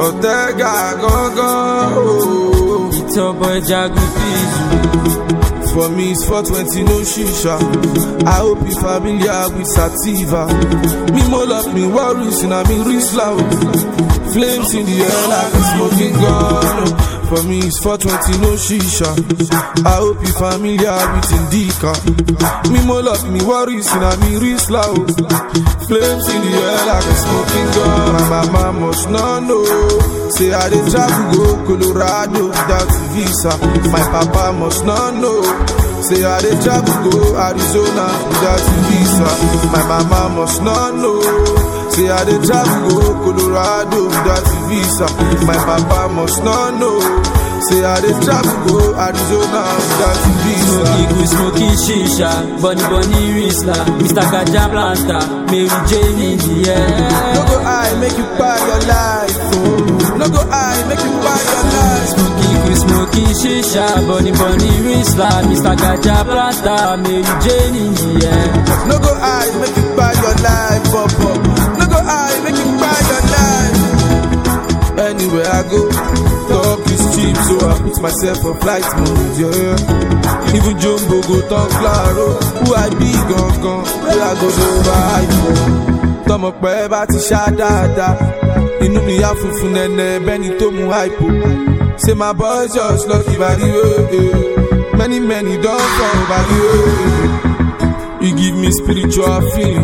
Ortega gangan. Oh. It's your boy Jagu Fizu. For me, it's 420, no shisha. I hope you familiar with Sativa. Me more up, me worries, and I mean wrist loud. Flames in the air like a smoking gun. For me, it's 420, no shisha. I hope you familiar with Indica. Me more up, me worries, and I mean wrist loud. Flames in the air like a smoking gun. My mama must not know. Say I did travel go Colorado without visa. My papa must not know. Say I did travel go Arizona without visa. My mama must not know. Say I did travel go Colorado without visa. My papa must not know. Say I did travel go Arizona without visa. Smoky good, smoky shisha. Bunny bunny Rizla. Mr. Gaja Planta. Mary Jane in the air. No go I make you buy your life. Oh. No go I make you buy your life. Smoky good, smoky shisha. Bunny bunny Rizla. Mr. Gaja Planta. Mary Jane in the air. No go I make you buy your life, pop up. No go I make you buy your life. Anywhere I go, talk is cheap, so I put myself on flight mode, yeah. Even Jumbo go talk claro, who I be gone gone, where I go do vibe. Tọmọ pẹ́ bá ti ṣá dáadáa, inú mi á funfun nẹ́nẹ́ bẹ́ni tó mu àìpò. Say my boys just lucky by the way, many many don fall by the way. You give me spiritual feeling.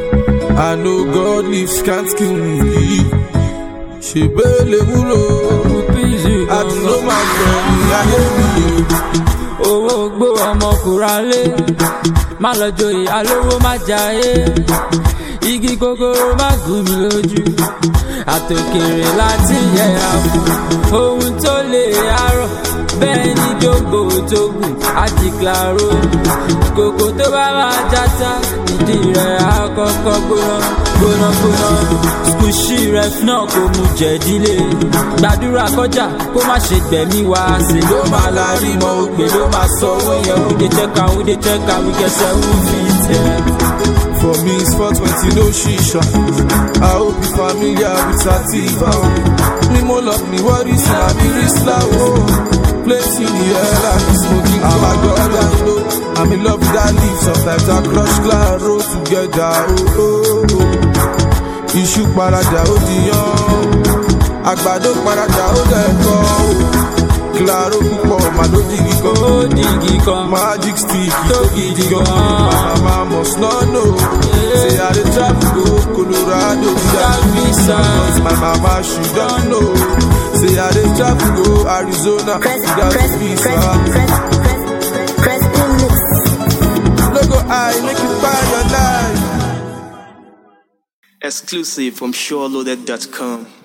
I know God lives can't kill me. Ṣé bẹ́ẹ̀lẹ̀ wúlò? Fizu Àdúró gangan. máa gbẹ̀yìn ayé mi. owó gbó ọmọ kùrálé má lọ joyè alówó má jayé igi gogoro má gùn mí lójú àtòkèrè láti yẹra fún ohun tó lè arọ bẹ́ẹ̀ ni jòǹgbò tó gùn àdìkláró kòkò tó bá máa játa ìdí rẹ̀ àkọ́kọ́ gbóná gbóná gbóná skushi ref náà kò mú jẹ̀dílé gbàdúrà kọjá kó má ṣe gbẹ̀mí wá sí ló máa la rí mọ́ ògbé ló máa sọ owó yẹn ó dé check am ó dé check am wíkẹ́sẹ̀ ó fi tẹ̀. For me, it's 420, no shisha. I hope you familiar with Sativa. Me more love me worries, and I be risla. Oh, place in the air like I'm smoking. I'm a god, I know. I'm in love with that leaf. Sometimes I crush claro together. Oh, oh, oh. Iṣu paraja ó di yan. Àgbàdo paraja ó dẹ̀kọ́. Claro púpọ̀, màá ló dìgì kan. ó dìgì kan Magic stick, tó so gidi gidi gan. gan. My mama must not know. Say I dey travel go Colorado without visa. Cause my mama she don't know. Say I dey travel go Arizona Press, without press, visa. press, press, press, press the mix. No go I make you buy your life. Exclusive from SureLoaded.com.